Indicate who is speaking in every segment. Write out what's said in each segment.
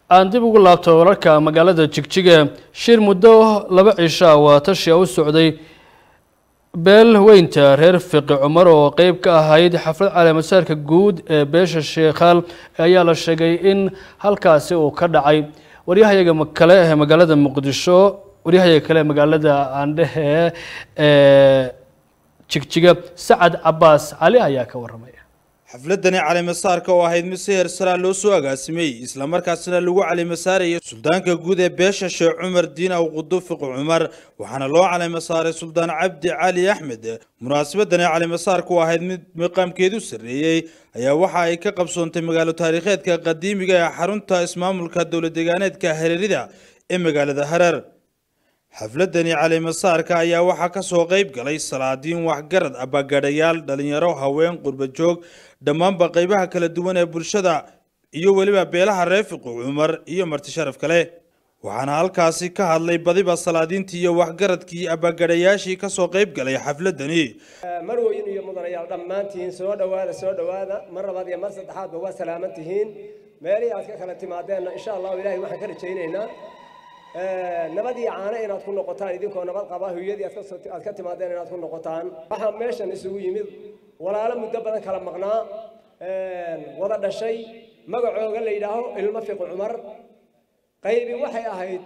Speaker 1: aan dib ugu laabto wararka magaalada jigjiga shir muddo laba cisho ah waa tashiya u socday beel weynta reer fiqi cumar oo qeyb ka ahayd xaflad caleemasaarka guud ee beesha sheekhaal ayaa la sheegay in halkaasi uu ka dhacay waryahayaga kale ee magaalada muqdisho waryahayaga kale ee magaalada aandhehe ee jigjiga sacad cabaas cali ayaa ka waramaya
Speaker 2: xafladani calimasaarka oo ahayd mid si heersaraa loo soo agaasimay islamarkaasina lagu calimasaarayay suldaanka guud ee beesha sheekh cumar diin aw qudufiqi cumar waxaana loo calimasaaray suldaan cabdi cali axmed munaasabadani calimasaarka oo ahayd mid maqaamkeedu sarreeyey ayaa waxa ay ka qabsoontay magaalo taariikheedka qadiimiga ee xarunta ismaamulka dowladdeegaaneedka hareerida ee magaalada hareer xafladani calimasaarka ayaa waxaa ka soo qayb galay salaadiin waxgarad abagadhayaal dhalinyaro haween qurba joog dhammaanba qaybaha kala duwan ee bulshada iyo weliba beelaha reer fiqi cumar iyo marti sharaf kale waxaana halkaasi ka hadlay badiba salaadiintii iyo waxgaradkii abagadhayaashii ka soo qayb galay xafladani
Speaker 3: marweyn iyo mudanayaal dhammaantihiin soo dhowaada soo dhowaada mar labaad iyo mar saddexaadba waa salaaman tihiin meelihii aad ka kala timaadeenna insha allahu ilaahay waxaan ka rajaynaynaa nabad iyo caano inaad ku noqotaan idinkoo nabad qaba hooyadii aad ka timaadeen inaad ku noqotaan waxaa meeshan isugu yimid walaalo muddo badan kala maqnaa wada dhashay magacooga la yidhaaho ilmo fiqi cumar qaybi waxay ahayd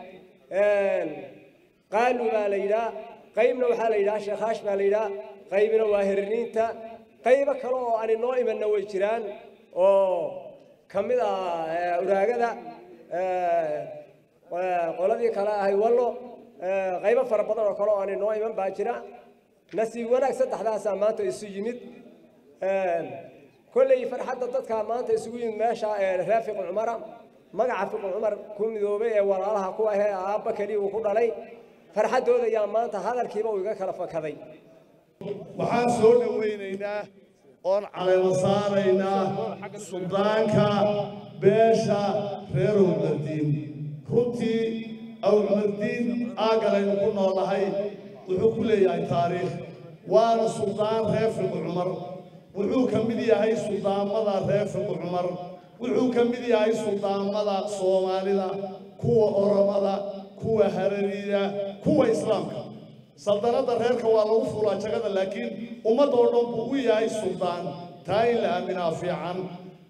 Speaker 3: qaalu baa la yidhaa qaybna waxaa la yidhaha sheekaash baa la yidhaa qaybina waa herniinta qaybo kale oo aan inoo imanna way jiraan oo ka mid ah uraagada qoladii kale ahay wallo qaybo fara badan oo kale oo aan inoo iman baa jira nasiib wanaag saddexdaasaa maanta isu yimid kolley farxadda dadkaa maanta isugu yimid meesha reer fiqi cumara magaca fiqi cumar ku midoobay ee walaalaha ku ahee aabba keliya uu ku dhalay farxaddooda ayaa maanta hadalkiiba uu iga kala fakaday
Speaker 4: waxaan soo dhowaynaynaa oon caleema saaraynaa suldaanka beesha reer umardiin runtii awmardiin aagalaynu ku noolahay wuxuu ku leeyahay taariikh waana suldaan reer fiqi cumar wuxuu ka mid yahay suldaamada reer fiqi cumar wuxuu ka mid yahay suldaamada soomaalida kuwa oromada kuwa harariida kuwa islaamka saldanadda reerka waa lagu fulaa jagada laakiin ummadoo dhan buu u yahay suldaan taa in la aaminaa fiican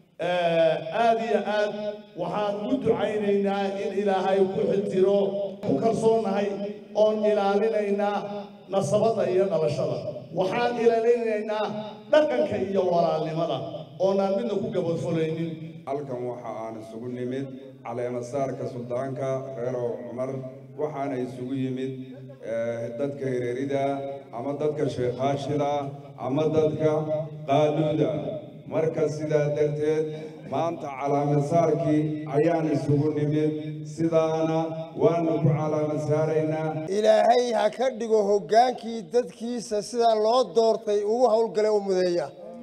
Speaker 4: aad iyo aad waxaan u ducaynaynaa in ilaahay ku xiltiro ku kalsoonahay oon ilaalinaynaa nasabadda iyo dhalashada waxaan ilaalinaynaa dhaqanka iyo walaalnimada oonaan midna ku gabadfulaynin
Speaker 5: halkan waxa aan isugu nimid caleemasaarka suldaanka reerow cumar waxaana isugu yimid dadka hereerida ama dadka sheekhaashida ama dadka qaaduuda marka sidaa darteed maanta calaamasaarkii ayaan isugu nimid sidaana waanu ku calaamasaaraynaa
Speaker 6: ilaahay ha ka dhigo hoggaankii dadkiisa sidaa loo doortay ugu howlgale u mudeeya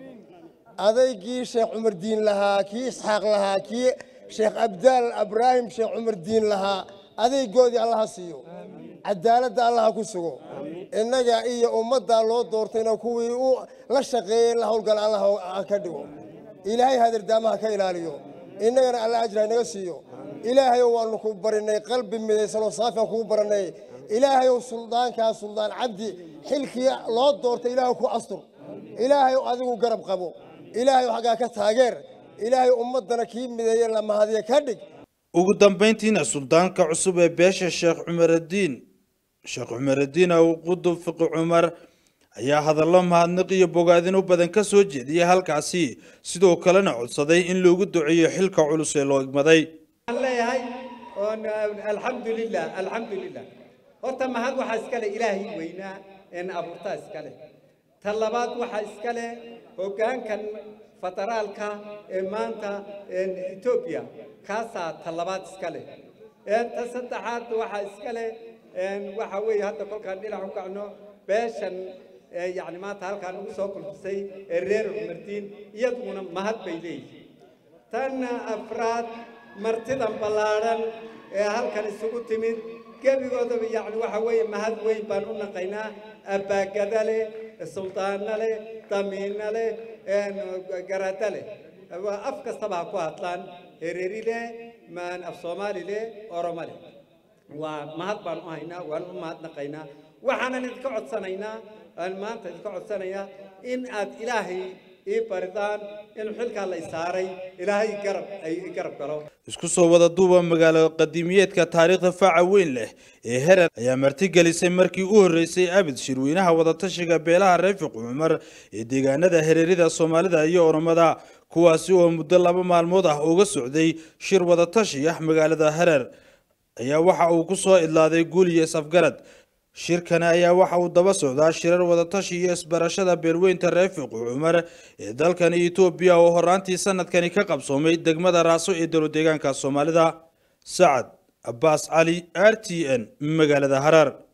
Speaker 6: adaygii sheekh cumar diin lahaa kii isxaaq lahaa kii sheekh abdaal abraahim sheekh cumar diin lahaa adaygoodii allaha siiyo cadaaladda allaha ku sugo innaga iyo ummaddaa loo doortayna kuwii u la shaqeeyey la howlgala allah ha ka dhigo ilaahay hadardaamaha ka ilaaliyo innagana alla ajra inaga siiyo ilaahayow waanu ku barinay qalbi midaysanoo saafian kugu baranay ilaahayow suldaankaa suldaan cabdi xilkii loo doortay ilaahay ku astur ilaahayow adigu garab qabo ilaahayow xaggaa ka taageer ilaahay ummaddana kii mideeye la mahadiya ka dhig
Speaker 2: ugu dambayntiina suldaanka cusub ee beesha sheekh cumaradiin sheekh cumaradiin aw qudub fiqi cumar ayaa hadallo mahadnaq iyo bogaadin u badan ka soo jeediyay halkaasi sidoo kalena codsaday in loogu duceeyo xilka culus ee loo igmaday
Speaker 7: waxaan leeyahay oon alxamdulilah alxamdulilah horta mahad waxaa iska leh ilaahay weynaa een abuurtaa iska leh ta labaad waxaa iska leh hoggaankan federaalka ee maanta etoobiya kaasaa ta labaad iska leh ta saddexaad waxaa iska leh waxa weeye hadda kolkaan dhinac u kacno beeshan yacni maanta halkaan ugu soo kulfisay ee reer cumardiin iyaduna mahad bay leeyihiin tan afraad martidan ballaadhan ee halkan isugu timid gebigoodaba yacni waxa weeye mahad weyn baan u naqaynaa abbaagada leh suldaana leh damiina leh garada leh af kastaba ha ku hadlaan hereri leh maan af soomaali leh oromo leh waa mahad baan u haynaa waan u mahadnaqaynaa waxaanan idinka codsanaynaa aan maanta idinka codsanayaa in aad ilaahay ii baridaan in xilkaa la isaaray ilaahay garab ay i garab galo
Speaker 2: isku soo wada duuba magaalo qadiimiyeedka taariikhda faaca weyn leh ee herer ayaa martigelisay markii u horreysay abid shirweynaha wadatashiga beelaha reefiq cumar ee deegaanada hereerida soomaalida iyo oromada kuwaasi oo muddo laba maalmood ah uga socday shir wadatashi ah magaalada herer ayaa waxa uu ku soo idlaaday guul iyo safgarad shirkani ayaa waxa uu daba socdaa shirar wadatashi iyo isbarashada beelweynta reefiq cumar ee dalkani etoobiya oo horaantii sanadkani ka qabsoomay degmada raaso ee dowladeegaanka soomaalida sacad abbaas cali r t n magaalada harar